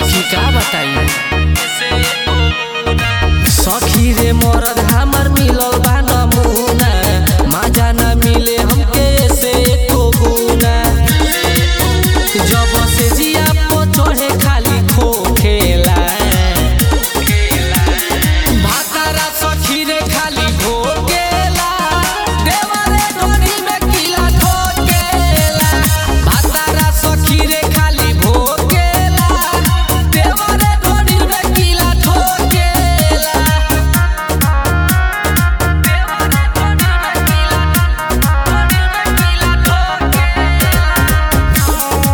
सखी का बताई सखी रे मरद हमर मिलल बा नमूना मजा न मिले हमके से एको गुना जब से जिया पो चढ़े खाली खोखेला भातारा सखी रे खाली भोगेला देवरे डोरी में किला ठोकेला भातारा सखी रे खाली भोगेला देवरे डोरी में किला ठोकेला देवरे डोरी में किला ठोकेला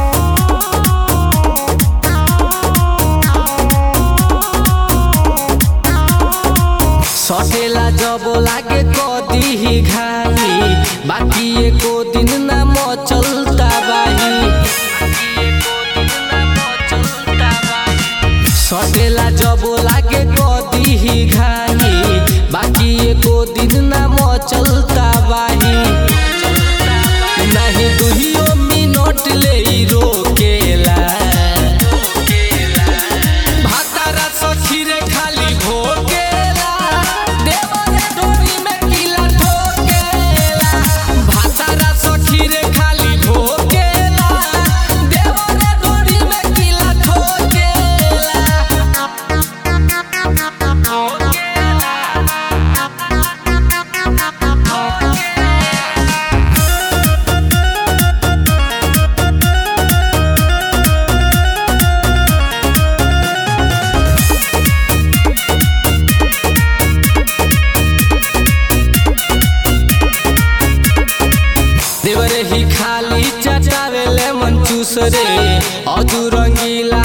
सटेला जब लागे कदी ही घाई बाकी एको दिन ना मचलता बाही सटेला जब लागे कदी ही घाई बाकी एको दिन ना मचलता बाही नहीं दुहियो मिनट ले इ रोकेला भातारा सखी रे खाली भोगेला देवरे डोरी में किला ठोकेला भातारा सखी रे खाली भोगेला देवरे डोरी में किला ठोकेला देवरे ही खाली चटावेले मन चूस रे अधु रंगीला